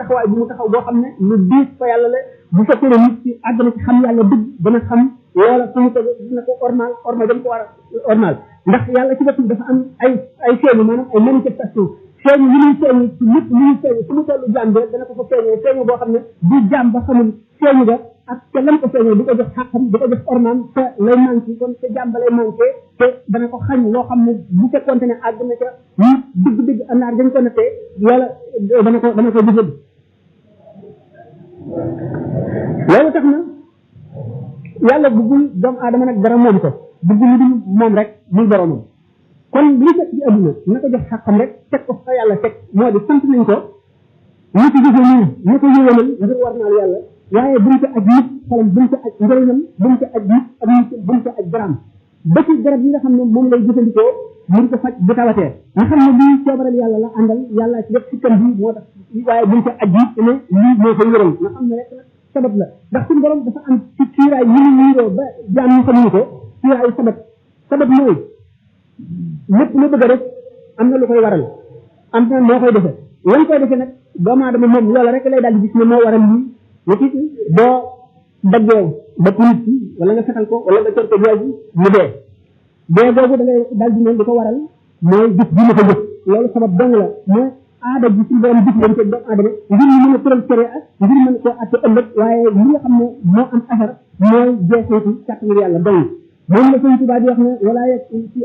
taxawaay bu mu taxaw boo xam ne lu diis fa yàlla la bu fekkee ne nit ci àgg na ci xam yàlla dëgg dana xam loola fu mu tege dina ko ormal ormal dañ ko war a ormal ndax yàlla ci boppam dafa am ay ay feeñu maanaam ay manifestation feeñu yi muy feeñu ci lépp li muy feeñu fu mu tollu jaam bi rek dana ko fa feeñoo feeñu boo xam ne du jaam ba xamul feeñu ga ak te lam ko feeñoo di ko jox xàqam di ko jox ormaam te lay manqué kon te jaam ba lay manqué te dana ko xañ loo xam ne bu fekkoonte ne àgg na ca ñu digg-digg andaar dañ ko nattee yàlla dana ko dana ko jëfandi loolu tax na yàlla bëggul doomu aadama nag dara moom ko bëggul lu dul moom rek muy boromam kon li fekk ci adduna na ko jox xàqam rek teg ko fa yàlla teg moo di sant nañ ko ñu ko jëfe nii ñu ko yëwénal ngir war naal yàlla waaye buñ ko aj nit xalam buñ ko aj njëriñam buñ ko aj nit ak nit buñ ko aj daraam ba ci garab yi nga xam ne moom lay jëfandikoo mun ko faj bu tawatee nga xam ne lii coobaral yàlla la àndal yàlla ci def sikkam bi moo tax waaye buñ ko aj nit ne lii moo koy wéral nga xam ne rek sabab la ndax suñu borom dafa am ci kiiraay yi ñu niiroo ba jaam ñu xamuñu ko kiiraayu sabab sabab mooy lépp lu bëgg a def am na lu koy waral am na moo koy defee lan koy defee nag doomu aadama moom loola rek lay daal di gis ne moo waral lii nit ki boo daggee ba nit ki wala nga fetal ko wala nga cor ko jooju mu dee dee boobu da ngay daal di ne li ko waral mooy gis bi ma ko jëf loolu sabab dong la mais aada ji suñu borom gis leen ci doomu aadama ngir ñu mën a tëral cere ak ngir mën koo atte ëllëg waaye li nga xam ne moo am affaire mooy jeexeetu kàttanu yàlla dong moom la sëñ Tuubaa di wax ne wala yegg ci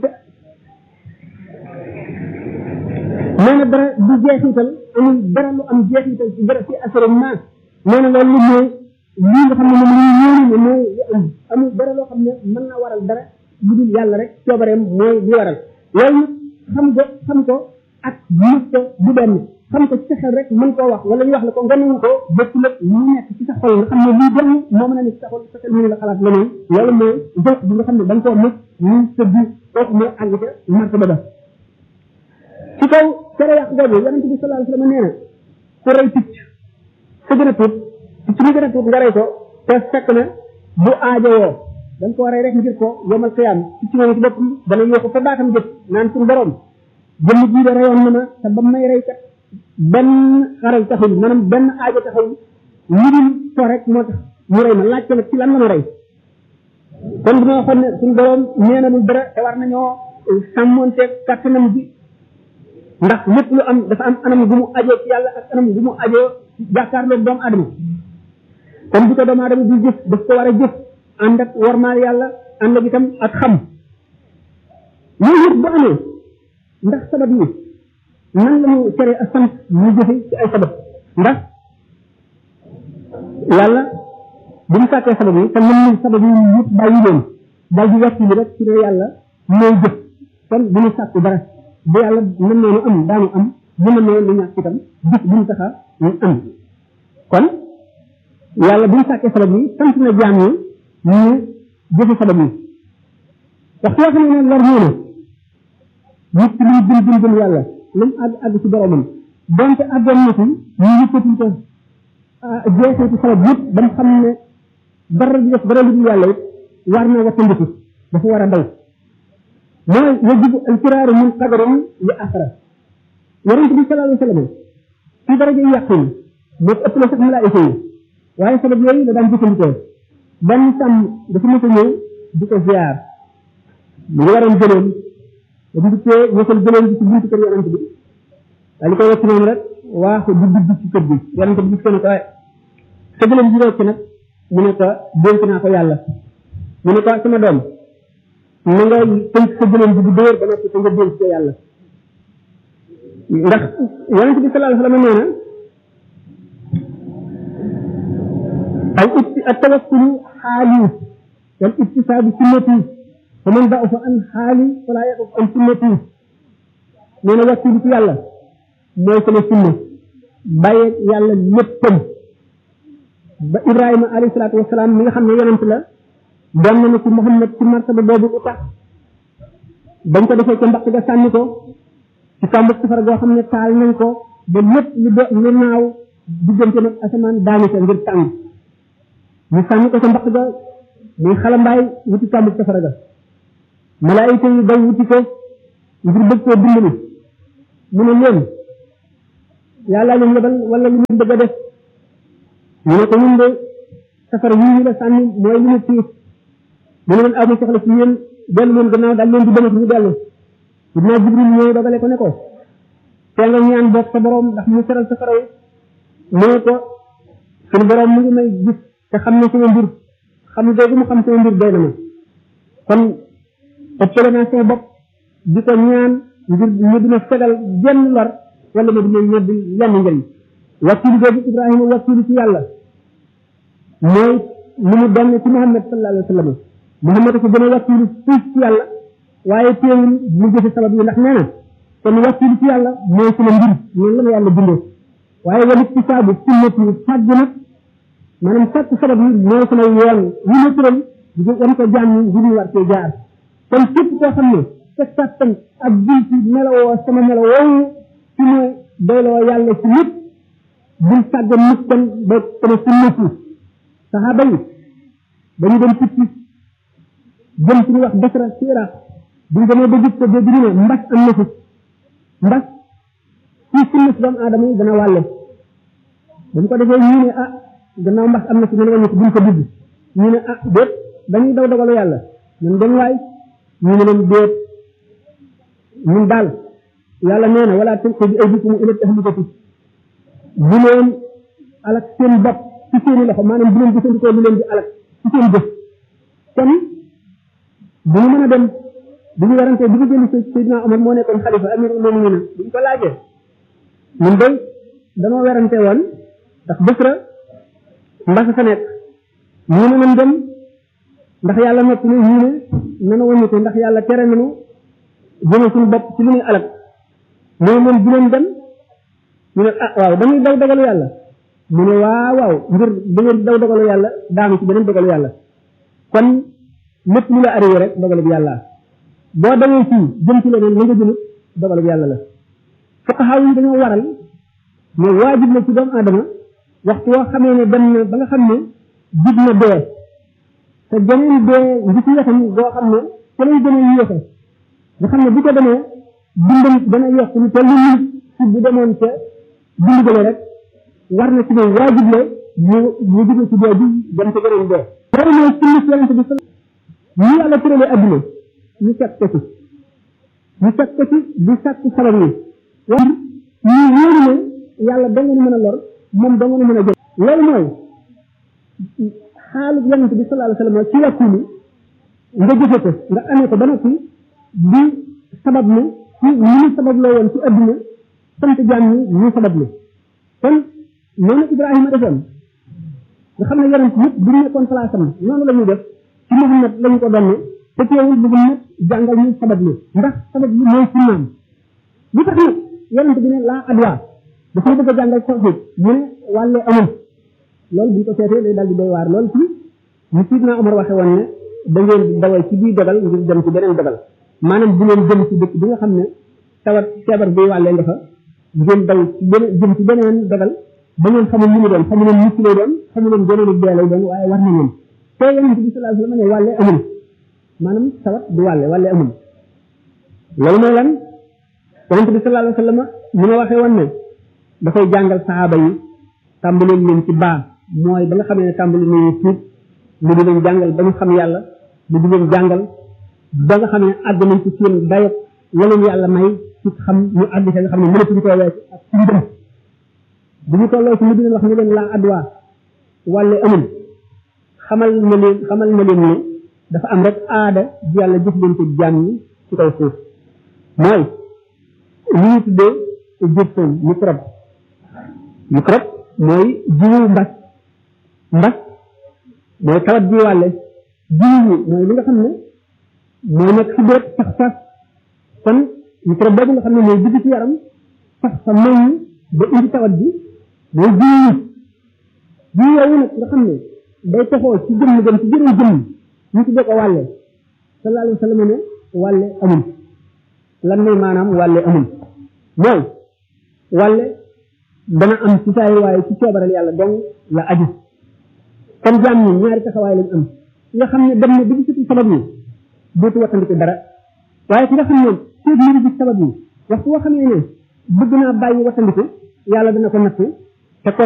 nee na dara du jeexital amul dara lu am jeexital ci dara ci assurement nee na loolu mooy lii nga xam ne moom la ñu ne mooy li am amul dara loo xam ne mën na waral dara lu dul yàlla rek coobareem mooy li waral loolu xam ko xam ko ak gis ko du benn xam ko ci sa xel rek mën koo wax wala ñu wax la ko nga nangu ko bëtt la mu nekk ci sa xol nga xam ne lii dem moo mën a nekk ci sa xol sa xel mënu la xalaat leneen loolu mooy jot bi nga xam ne da nga koo mës ñu sa bi kooku mooy àgg ca martaba ba ci kaw tere yàq boobu yonent bi sallallahu alayhi wasallam nee na ku rey picc sa gën a tuut picc mi gën a tuut nga rey ko te fekk na bu aajowoo da nga ko rey rek ngir ko yomal xiyaam picc moom ci boppam dana yokk fa baatam jëf naan suñu borom jëmm jii de reyoon na ma te ba may rey kat benn xaral taxul maanaam benn aajo taxul lu dul so rek moo tax mu rey ma laaj ko nag ci lan la ma rey kon dina waxoon ne suñu borom nee na lu dara te war nañoo sàmmonteeg kàttanam bi ndax lépp lu am dafa am anam gu mu ajoo ci yàlla ak anam gu mu ajoo jàkkaarloog doomu adama kon bu ko doomu adama di jëf daf ko war a jëf ànd ak warmaal yàlla ànd ak itam ak xam loolu yëpp bu amee ndax sabab yi nan la ñu tere a sant ñu jëfe ci ay sabab ndax yàlla bu mu sàkkee sabab yi te mën nañ sabab yi yëpp bàyyi leen daal di wàcc bi rek ci ne yàlla mooy jëf kon bu ñu sàkku dara bu yàlla mën noonu am daanu am bu mën noonu lu ñàkk itam bis bu ñu taxa ñu am kon yàlla bu ñu sàkkee sabab yi sant na jaam yi ñu jëfe sabab yi waxtu yoo xam ne lor ñëw na nit ki luy gën gën gën yàlla lu mu àgg àgg ci boromam donte àggoon na ci ñu yëkkati ko jeexeeti sabab yëpp ba mu xam ne dara di def dara lu dul yàlla it war na wattandiku dafa war a daw mooy yajibu alfiraaru min qadarin li axara yonente bi sallallahu alayhi wa sallam ci daraja yàqin moo ëpp la sax malaayika yi waaye sabab yooyu la daan jëfandikoo benn sàmm dafa mës a ñëw di ko ziar mu ngi waroon gëléem ba mu dikkee ñësal gëléem bi ci buntu kër yonente bi daal di koy wacc noonu rek waaxu di dugg ci kër bi yonente bi gis ko ne ko sa gëléem ji rocc nag mu ne ko dénk naa ko yàlla mu ne ko sama doom na nga tënk sa gëléem bi bu dóor ba noppi te nga dénk ko yàlla ndax yonente bi sallallahu alayhi wa sallam nee na al itti at tawakkulu xaali wal ittisaabu sunnati fa man da'afa an xaali fala yaquf an sunnati nee na wakkilu ci yàlla mooy sama sunna bàyyeeg yàlla léppam ba ibrahima alayhi salaatu wasalaam mi nga xam ne yonent la doon na ci muhammad ci martaba boobu lu tax dañ ko defee ca mbaq ga sànni ko ci kàmbu safara goo xam ne taal nañ ko ba lépp lu do lu naaw diggante nag asamaan daani ko ngir tàng ñu sànni ko ca mbaq ga muy xalambaay wuti kàmbu safara ga malaayika yi daw wuti ko ngir bëgg koo dimbali mu ne leen yàlla leen yebal wala lu ñu bëgg a def ñu ne ko ñun de safara yi ñu la sànni mooy li ñu tiis mu ne leen amu soxla ci yéen dellu leen gannaaw daal leen di demat ñu dellu dina jibril ñëw dogale ko ne ko te nga ñaan boog sa borom ndax mu seral safara yi mu ne ko suñu borom mu ngi may gis te xam ne sama mbir xam googu mu xam sama mbir doy na ma kon ëppale naa sama bopp di ko ñaan ngir ñu dina fegal jenn lor wala ma dina ñedd lenn njëriñ wakkilu googu ibrahima wakkilu ci yàlla mooy li mu donn ci muhammad sallallahu alayhi wa sallam muhammad ko gën a wakkilu fuuf ci yàlla waaye teewul mu jëfe sabab yi ndax nee na kon wakkilu ci yàlla mooy sama mbir noonu la ma yàlla bindee waaye walit ci saabu sunnat yi fàgg nag maanaam sàkk sabab yi mooy sama yoon yi ma tëral di wan ko jaam ñi ngir ñu war cee jaar kon képp koo xam ne sa kàttan ak bunti melowoo sama melo woowu ci mu doyloo yàlla ci lépp bul sàggan nit kon ba sama sunnat yi saxaaba yi dañu dem tukki jëm ci ñu wax Basra ci Iraq buñ demee ba gis ko dégg ñu ne mbas am na fi mbas ci sunna si doomu aadama yi dana wàlle dañ ko defee ñu ne ah gannaaw mbas am na fi ñu ne wàññi ko buñ ko dugg ñu ne ah déet dañuy daw dogalu yàlla ñun dem waay ñu ne leen déet ñun daal yàlla nee na wala tulqu bi aydikum ila tahlukati bu leen alak seen bopp ci seeni loxo maanaam bu leen jëfandikoo lu leen di alak ci seen jëf kon bu ñu mën a dem bu ñu warante bi ñu jëli si Seydina Omar moo nekkoon xalifa amirul mu'minin bu ñu ko laajee ñun day danoo werante woon ndax Basra mbasa fa nekk ñu ne nañ dem ndax yàlla noppi ne ñu ne nana wàññi ko ndax yàlla tere nañu jëme suñu bopp ci lu ñuy alak mooy moom bu leen dem ñu ne ah waaw dañuy daw dogalu yàlla mu ne waaw waaw ngir da ngeen daw dogalu yàlla daanu ci beneen dogalu yàlla kon lépp lu la arrivé rek dogalu bi yàlla boo dawee fii jëm ci leneen la nga jëmit dogalu bi yàlla la fuqahaa yi dañoo waral ne waajib la ci doomu aadama waxtu woo xamee ne dem na ba nga xam ne jig na dee te geneen dee ngi ci wetam boo xam ne ca lay gën a yéexe nga xam ne bu ko demee dundam dana yokk lu toll ni ci bu demoon ca dund gële rek war na ci moom waajib la mu mu jóge ci dee bi dem ca geneen dee loolu mooy sunna si yonente bi sal ñu yàlla tëralee adduna ñu fekk ko ci ñu fekk ko ci di sàkk sabab yi waaye ñu wóoru ne yàlla da ngeen mën a lor moom da ngeen mën a jël loolu mooy xaalu yonente bi sallallahu alayhi wasallam ci wàkkulu nga jëfe ko nga amee ko ba noppi di sabab lu ci ñu ñu sabab loo woon ci adduna sant jaam ñi ñu sabab lu kon noonu Ibrahima defoon nga xam ne yonent yëpp bu ñu nekkoon place am noonu la ñuy def ci Muhammad la ñu ko donne te teewul bu nag jàngal ñu sabab lu ndax sabab lu mooy sunnaam lu tax nag yonent bi ne laa adwa dafay bëgg a jàngal tawhid mu ne wàllee amul loolu bu ñu ko seetee day daal di doy waar loolu ci ñu siit naa Omar waxe woon ne da ngeen di dawal ci bii dogal ngir dem ci beneen dogal maanaam bu leen jëm ci dëkk bi nga xam ne tawat feebar bi wàllee nga fa ngeen daw ci beneen jëm ci beneen dogal ba ngeen xamul lu mu doon xamu leen mucc lay doon xamu leen geneen ak dee lay doon waaye war na leen te yonent bi sallallahu alayhi wasallam ne wàllee amul maanaam tawat du wàlle wàllee amul loolu mooy lan yonent bi sallallahu alayhi wasallam mu ne waxee woon ne dafay jàngal saxaaba yi tàmbaleen leen ci baa mooy ba nga xamee ne tàmbali nañu tuub mu di leen jàngal ba ñu xam yàlla mu di leen jàngal ba nga xam ne àgg nañ ci seen dayoo la leen yàlla may ci xam ñu àgg ci nga xam ne mënatuñ koo weesu ak suñu dem bu ñu tolloo ci mu di leen wax ne leen laa adwa wàlle amul xamal na leen xamal na leen ne dafa am rek aada ji yàlla jëf leen ko jaam ñi ci kaw suuf mooy li ñu tuddee jëftoon microbe microbe mooy jiwu mbas mbas mooy tawat ji wàlle jiwu mooy li nga xam ne mooy nekk ci bépp sax sax kon microbe boobu nga xam ne mooy dugg ci yaram sax sa meññ ba indi tawat bi mooy jiwu jiwu yooyu nag nga xam ne day toxoo ci jëmm dem ci jëriñ jëmm ñu tuddee ko wàlle sallallahu alayhi wa sallam ne wàlle amul lan mooy maanaam wàlle amul mooy wàlle dana am ci saay waaye ci coobaral yàlla dong la aju kon jaam ñi ñaari taxawaay lañ am nga xam ne dem na bi ci sabab yi dootu wattandiku dara waaye ki nga xam ne seet mbiri bi sabab yi waxtu woo xamee ne bëgg naa bàyyi wattandiku yàlla dana ko nattu